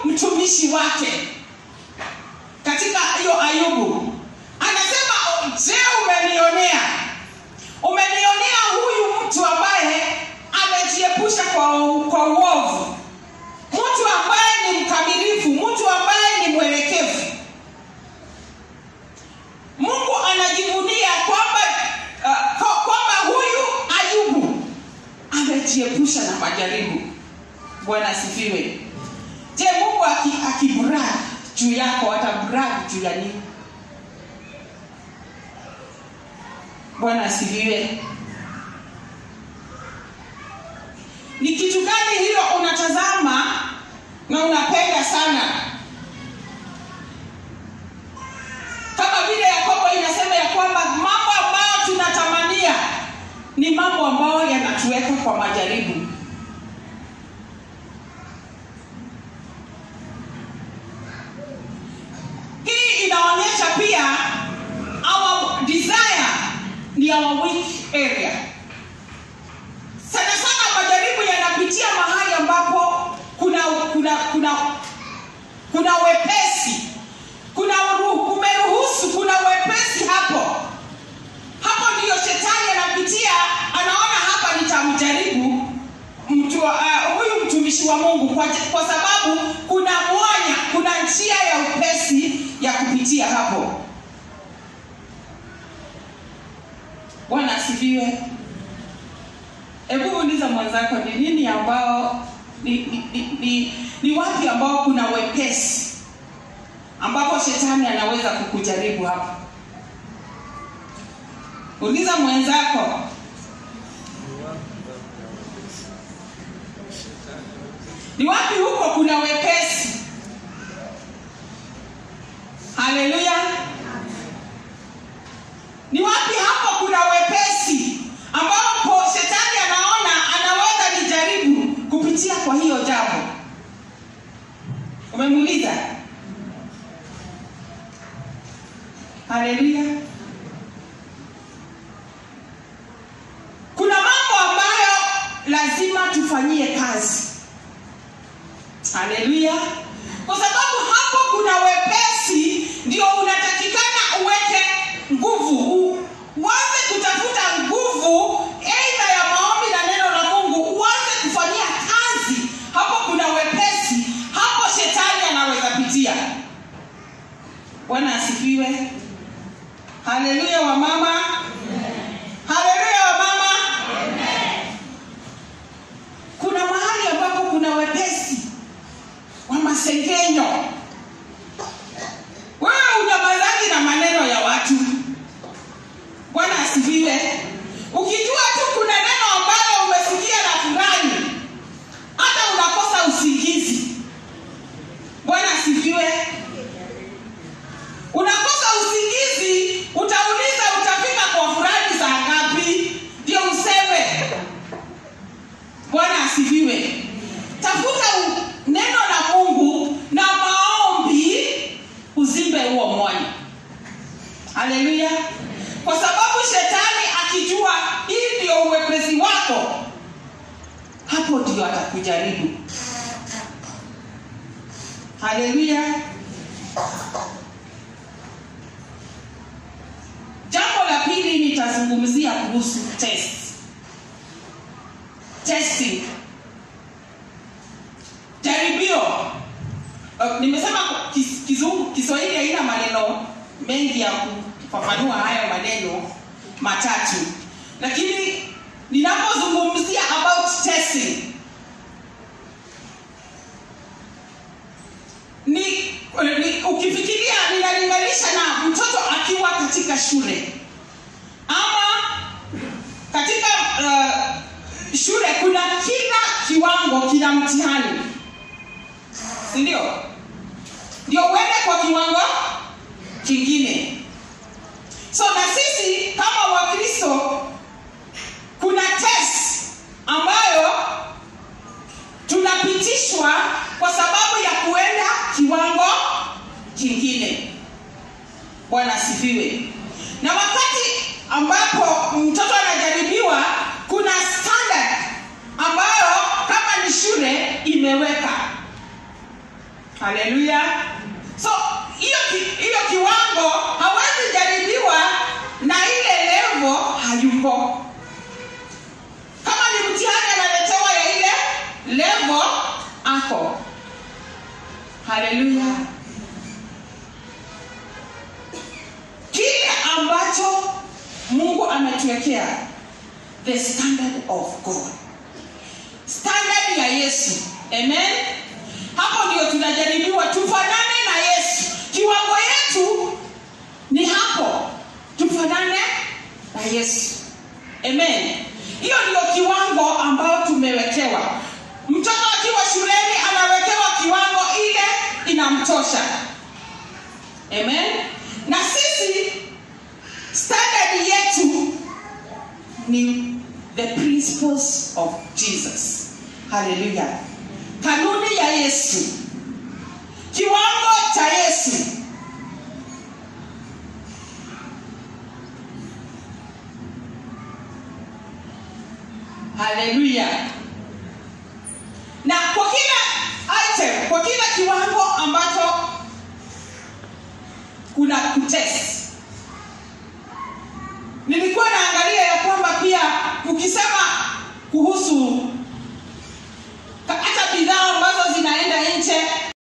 mtumishi wake katika hiyo ayubu anasema je umenionea umenionea huyu mtu ambaye amejiepusha kwa, kwa uovu mtu ambaye ni mkamilifu mtu ambaye ni mwelekevu mungu anajivunia kwamba uh, kwa- kwamba huyu ayubu amejiepusha na majaribu bwana asifiwe je mungu aki- akibrag juu yako atabrag juu ya nini bwana asifiwe ni kitu gani hilo unatazama na unapenda sana kama vile yakobo inasema ya kwamba mambo ambayo tunatamania ni mambo ambayo yanatuweka kwa majaribu hii inaonyesha pia our desire ni our weak area sana sana majaribu yanapitia mahali ambapo kuna kuna kuna kuna wepesi kuna uru- kumeruhusu kuna wepesi hapo hapo ndiyo shetani anapitia anaona hapa nitamjaribu mtu uh, huyu mtumishi wa mungu kwa, kwa sababu kuna mwanya kuna njia ya upesi ya kupitia hapo bwana asifiwe hebu uliza mwenzako ni nini ambao ni, ni, ni, ni, ni wapi ambao kuna wepesi ambapo shetani anaweza kukujaribu hapo uliza mwenzako ni wapi huko kuna wepesi haleluya ni wapi hapo kuna wepesi ambapo shetani anaona anaweza nijaribu kupitia kwa hiyo jambo umemuuliza haleluya kuna mambo ambayo lazima tufanyie kazi haleluya kwa sababu hapo kuna wepesi ndio unatakikana uweke nguvu u- uanze kutafuta nguvu eidha ya maombi na neno la mungu uanze kufanyia kazi hapo kuna wepesi hapo shetani anaweza pitia bwana asifiwe haleluya wa mama haleluya wa mama kuna mahali ambapo kuna wepesi wa masengenyo wewe unyamazaki na maneno ya watu bwana asifiwe ukijua tu kuna neno ambalo umesikia na fulani hata unakosa usingizi bwana asifiwe unakosa usingizi utauliza utafika kwa fulani saa ngapi ndio useme bwana asifiwe tafuta u- neno la mungu na maombi uzimbe huo mwanya haleluya kwa sababu shetani akijua hii ndio uwepesi wako hapo ndio atakujaribu haleluya jambo la pili nitazungumzia kuhusu test testing jaribio uh, nimesema kis- kizungu kiswahili haina maneno mengi ya kufafanua hayo maneno matatu lakini ninapozungumzia about testing ni, ni ukifikiria ninalinganisha na mtoto akiwa katika shule ama katika uh, shule kuna kila kiwango kina mtihani sindio ndio uende kwa kiwango kingine so na sisi kama wakristo kuna test ambayo tunapitishwa kwa sababu ya kuenda kiwango kingine bwana asifiwe na wakati ambapo mtoto anajaribiwa kuna standard ambayo kama ni shule imeweka haleluya so hiyo ki, hiyo kiwango hawezi jaribiwa na ile levo hayuko kama ni mtihani analetewa ya ile levo ako haleluya kile ambacho mungu ametuwekea the standard of god standard ya yesu amen hapo ndio tunajaribiwa tufanane na yesu kiwango yetu ni hapo tufanane na yesu amen hiyo ndio kiwango ambayo tumewekewa mtoto akiwa shuleni anawekewa kiwango ile inamtosha amen na sisi standard yetu ni the principles of jesus haleluya kanuni ya yesu kiwango cha yesu haleluya na kwa kila item kwa kila kiwango ambacho kuna kutest nilikuwa naangalia ya kwamba pia ukisema